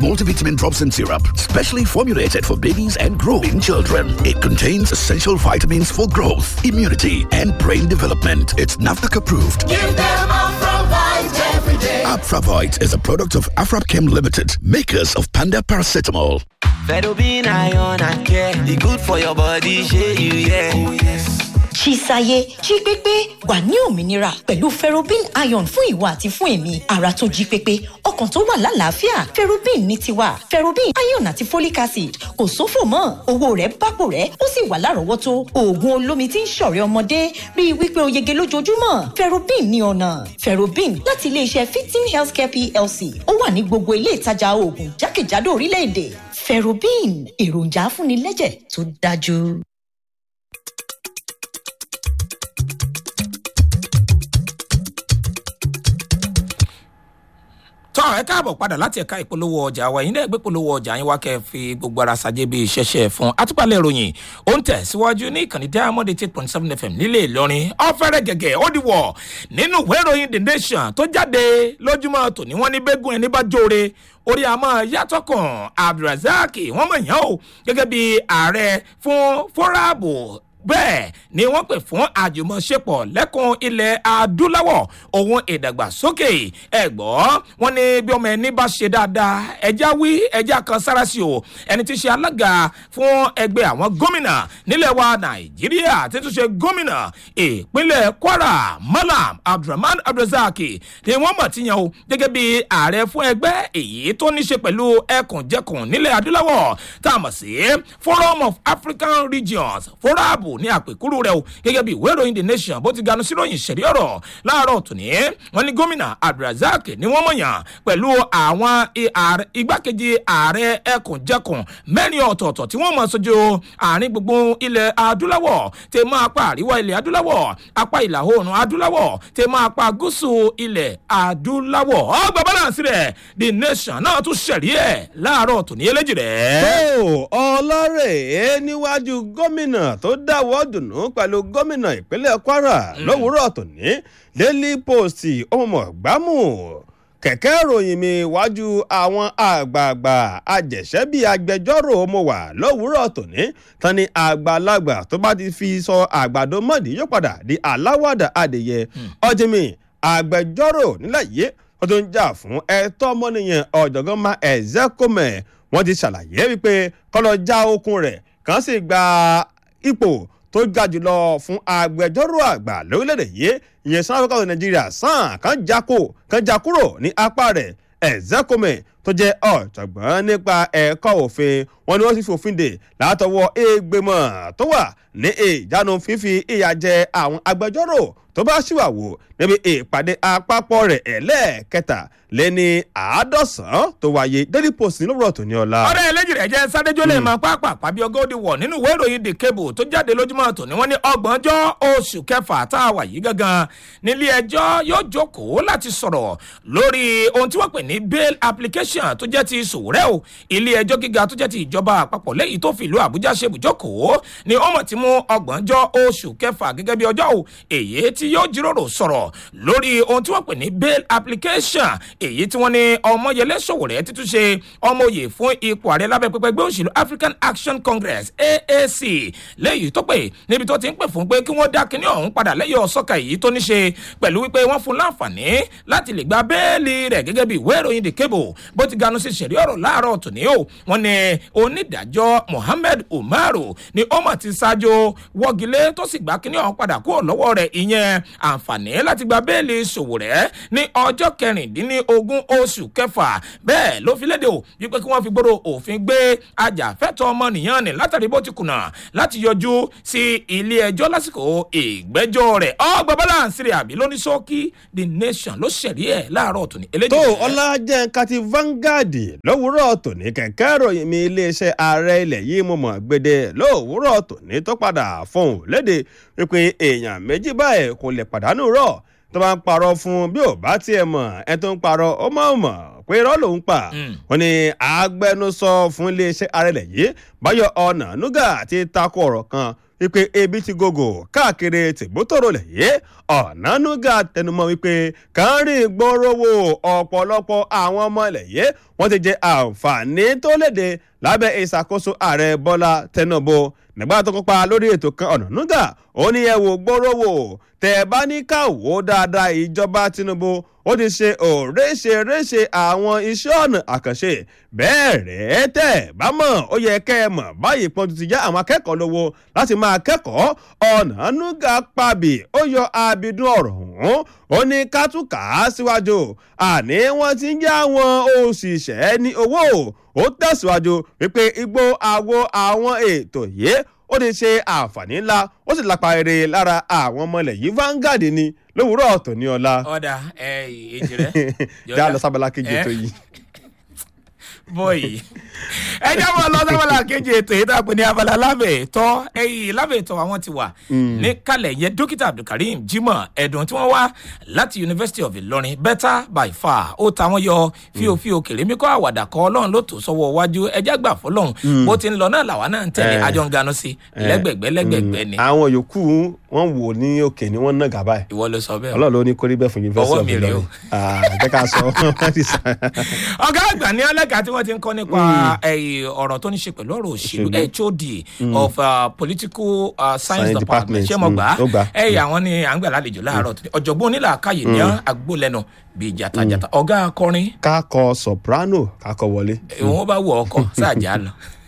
multivitamin drops and syrup, specially formulated for babies and growing children. It contains essential vitamins for growth, immunity, and brain development. It's NAFDAC approved. Give them Afravite every day. Afravite is a product of Afrapchem Limited, makers of Panda Paracetamol. Fedobin iron and care, the good for your body, shey you yeah. Oh, yes. Chisaye jí pépé wà ní òmìnira pẹ̀lú ferrobin iron fún ìwà àti fún èmi ara tó jí pépé ọkàn tó wà lálàáfíà ferrobin ní tiwa ferrobin iron àti folic acid kò sófò mọ́ owó rẹ̀ bápò rẹ̀ ó sì wà lárọ̀ọ́wọ́tó oògùn olómi tí ń ṣọ̀rẹ́ ọmọdé rí i wípé o yege lójoojúmọ́ ferrobin ní ọ̀nà ferrobin láti iléeṣẹ́ fifteen healthcare plc ó wà ní gbogbo ilé ìtajà oògùn jákèjádò orílẹ̀-èdè ferrobin èròjà afúnilẹ́jẹ̀ tó dájú. tọ́ ẹ káàbọ̀ padà láti ẹ̀ka ìpolówó ọjà wa yín náà gbé polówó ọjà yín wá kẹ́ ẹ fi gbogbo ara ṣàjẹ́ bíi ṣẹ̀ṣẹ̀ fún atúpalẹ̀ ìròyìn ó ń tẹ̀ síwájú ní ìkànnì diamond eight point seven fm nílé ìlọrin ọ̀fẹ́rẹ́ gẹ̀gẹ̀ ó di wọ̀ nínú ìwé ìròyìn the nation tó jáde lójúmọ́ tòní wọ́n ní bẹ́gùn ẹni bá jóore orí àmọ́ yàtọ̀ kan abdulrasaq wọ́n mọ̀ yàn ó gẹ́gẹ́ bí ààrẹ fún fọ́ráàbù bẹ́ẹ̀ ni wọ́n pè fún àjùmọ̀ṣepọ̀ lẹ́kùn ilẹ̀ adúláwọ̀ ohun ìdàgbàsókè ẹ̀gbọ́n wọn ní bí ọmọ ẹni bá ṣe dáadáa ẹja wí ẹja kan sára sí o ẹni tí í ṣe alága fún ẹgbẹ́ àwọn gómìnà nílẹ̀ wa nàìjíríà tí tún ṣe gómìnà ìpínlẹ̀ kwara malam abdulrahman abdulrasaq ni wọ́n mọ̀ ti yan o gẹ́gẹ́ bí ààrẹ fún ẹgbẹ́ èyí tó ní ṣe pẹ̀lú ẹkùnjẹkùn nílẹ̀ adúláwọ̀ tá a mọ̀ sí forum of african regions forabu ní àpèkúrú rẹ o gẹ́gẹ́ bí ìwé ìròyìn the nation bó ti ganu sí ròyìn ṣẹ̀rí ọ̀rọ̀ láàárọ̀ tòní wọn ní gómìnà abdulrasaq ni wọ́n mọ̀yàn pẹ̀lú àwọn igbákejì ààrẹ ẹkùnjẹkùn mẹ́rin ọ̀tọ̀ọ̀tọ̀ tí wọ́n mọ̀ sojú àárín gbogbo ilẹ̀ adúláwọ̀ tẹ mọ́ apá àríwá ilẹ̀ adúláwọ̀ apá ìlà oòrùn adúláwọ̀ tẹ mọ́ apá gúúsù ilẹ̀ adúláwọ̀ ọgbà balance rẹ̀ the nation náà tún ṣẹ̀rí ẹ̀ láàárọ̀ tòní eléjì rẹ̀. tó ọlọ́rẹ̀ níwájú gómìnà tó dáwọ́ dùnú pẹ̀lú gómìnà ìpínlẹ̀ kwara lówùúrọ̀ tòní daily post ọmọ gbámù kẹ̀kẹ́ ìròyìn mi wájú àwọn àgbààgbà àjẹsẹ́bí agbẹjọ́rò mo wà lówùúrọ̀ tòní tán ni àgbàlagbà tó bá ti fi sọ àgbàdo mọ́ọ̀dì yóò padà di aláwàdà adìyẹ ọjìmí agbẹjọ́rò nílẹ̀ yìí wọ́n tó ń jà fún ẹ̀tọ́ ọmọnìyàn ọ̀jọ̀gbọ́n ma ẹ̀zẹ́kọ́mẹ̀ wọ́n ti ṣàlàyé wípé kọ́lọ́ já okun rẹ̀ kàn sì gba ipò tó ga jùlọ fún agbẹjọ́rò àgbà lórílẹ̀‐èdè yìí ìyẹn sanwó kọ́kọ́ nàìjíríà sàn kàn jákò kàn já kúrò ní apá rẹ̀ ẹ̀zẹ́kọ́mẹ̀ tó jẹ́ ọ̀jọ̀gbọ́n nípa ẹ̀kọ́ òfin wọn ni wọ́n ti fòfin dè látọwọ́ ègbèmọ̀ tó wà ní ìjánu fífi ìyà jẹ àwọn agbẹjọ́rò tó bá ṣìwàwò níbi ìpàdé àpapọ̀ rẹ̀ ẹlẹ́ẹ̀kẹta lé ní àádọ́sán tó wáyé daily post ní lówùrọ̀ tó ní ọ̀la. ọ̀rẹ́ ẹlẹ́jì rẹ̀ jẹ́ sádẹ́jọ́ lè máa pápá pàbí ọgọ́dì wọ̀ nínú ìwé ìròyìn the cable tó jáde lójúmọ́ tó ní wọ́n ní ọgbọ̀njọ́ oṣù kẹfà tá a wà yìí gangan nílé ẹjọ́ yóò jókòó láti sọ̀rọ̀ lórí ohun tí wọ́n pè ní bail application tó jẹ́ ti sòwúrẹ́ o ilé ẹjọ́ gíga tó jẹ́ ti ìjọba àpapọ̀ lẹ́yìn tó fìlú àbújá ṣe bùjókòó ni ọmọ ti mú ọgbọ̀njọ́ oṣù kẹfà gẹ́gẹ́ bí ọjọ́ o èyí tí yóò jíròrò sọ̀rọ̀ lórí ohun tí wọ́n pè ní bail application èyí tí wọ́n ní ọmọyẹlẹ sòwòrẹ́ títún ṣe ọmọye fún ipò ààrẹ lábẹ́ pẹpẹ gbé òṣèlú african action congress aac lẹ́yìn tó pè níbi tó ti ń pè fún pé kí wọ́n dá kinní ọ̀hún padà lẹ́yìn ọ̀sọ́ka èyí tó ní ṣe pẹ̀lú wípé wọ́n fún láǹfààní láti lè gba bẹ́ẹ̀lì rẹ̀ gẹ́gẹ́ bí ìwé ìròyìn the cable bó ti ganu sí ṣẹ̀rí ọ̀rọ̀ láàárọ̀ tòní o wọ́n ní onídàájọ́ mohammed umaru ni ó mọ̀ ti ṣáájú wọ́gilé tó sì gbá kinní ọ̀hún padà kúrò lọ́wọ́ rẹ̀ ìyẹn àǹfààní láti gba bẹ́ẹ̀lì sòwòrẹ́ ní ọjọ́ kẹrìndínlógún oṣù kẹfà bẹ́ẹ̀ ló fi léde o wípé kí wọ́n fi gbòòrò òfin gbé ajàfẹ́tọ̀ ọmọnìyàn ní látàrí bó ti kùnà láti yọjú sí ilé ẹjọ́ lásìkò ìgbẹ́jọ́ rẹ̀ ọgbà balance rẹ̀ àbí lóní sọ́ọ́kì the nation ló ṣẹ̀rí ẹ̀ láàárọ̀ tòní. tó ọlájẹ́ kati Vanguard lówùúrọ̀ tòní kẹ̀kẹ́ ìròyìn mi iléeṣẹ́ ààrẹ ilẹ̀ yìí mo mọ̀ gbede lówùúrọ̀ tòní tó padà fọhùn léde wípé èèyàn méjì báyìí kò lè pàdánù rọ̀ tó bá ń parọ́ fún bí ò bá tiẹ̀ mọ̀ ẹ tó ń parọ́ ó mọ̀ mọ̀ pé irọ́ lòún pa wọn ni agbẹnusọ fún iléeṣẹ́ ààrẹ ilẹ̀ yìí báyọ̀ ọ̀nà nuga ti takò ọ̀rọ̀ kan wípé ebi ti gògò káàkiri tìbútòrò lẹ̀yẹ ọ̀nánúgà tẹnumọ́ wípé kàńrìn gbòòròwò ọ̀pọ̀lọpọ̀ àwọn ọmọ lẹ̀yẹ wọ́n ti jẹ àǹfààní tó léde lábẹ́ ìṣàkóso ààrẹ bọ́lá tẹnubu nígbà tó kópa lórí ètò kan ọ̀nánúgà ó ní ẹ wò gbòòròwò tẹ̀ bá ní ká wò ó dáadáa ìjọba tinubu ó ti ṣe òréṣeréṣe àwọn iṣẹ́ ọ̀nà àkànṣe bẹ́ẹ̀ rẹ̀ tẹ̀ bá mọ̀ ó yẹ kẹ́ ẹ mọ̀ báyìí pọ́n ti já àwọn akẹ́kọ̀ọ́ lówó láti máa kẹ́kọ̀ọ́ ọ̀nànúgà pàbí ó yọ abidun ọ̀rọ̀ ọ̀hún ó ní kátùkà síwájú àní wọ́n ti ń já àwọn òṣìṣẹ́ ní owó ó tẹ̀síwájú wípé igbó àwo àwọn ètò yìí ó ti ṣe àǹfààní ńlá ó sì lápá rere lára àwọn ọmọ ilẹ̀ yìí Vanguard ni lówùúrọ̀ ọ̀tọ̀ ní ọ̀la. ọ̀dà ẹ èjì rẹ. já lọ sábàlá kejì ètò yìí. bọ́ọ̀yì ẹ jábọ̀ lọ sábàlá kejì ètò yìí dàpọ̀ ní abala lábẹ́ ìtọ́ ẹ̀yìn lábẹ́ ìtọ́ àwọn ti wà ní kalẹ̀ yẹn dókítà abdulkareem jimoh ẹ̀dùn tí wọ́n wá láti university of ilorin better by far ó ta wọ́n yọ fíofío kèrèmí kọ́ àwàdà kọ́ ọlọ́run ló tó sọ́wọ́ wájú ẹjẹ́ gbà fọlọ́run bó ti ń lọ náà làwa náà ń tẹ̀lé àjọ ń ganu sí lẹ́gbẹ̀gbẹ́ lẹ́gbẹ̀gbẹ́ ni. àwọn yòókù wọn wò ní òkè ni wọn ná gàbá ẹ. ìwọ ló sọ bẹ́ẹ̀. ọlọ́run ló ní kórí bẹ́ẹ̀ fún university Ọwọ́ of mi rèé o. ilorin jẹ́ ká sọ ọgá àgbà ní ọlẹ́ka tí wọ́n ti ń kọ́ nípa ẹ̀yìn ọ̀rọ̀ tó ní ṣe pẹ̀lú ọ̀rọ̀ òṣèlú hod of uh, political uh, science Science department department, ṣé mo gbà mm, ó gbà. á ẹ̀yìn àwọn ni à ń gbà lálejò láàárọ̀ tó ní ọ̀jọ̀gbọ́n onílà káyè ní agbólẹ́nu bíi jatajata ọgá akọrin ká kọ soprano ká kọ wọlé. ìwọ̀n bá wọ ọkọ̀ sáàjà lọ.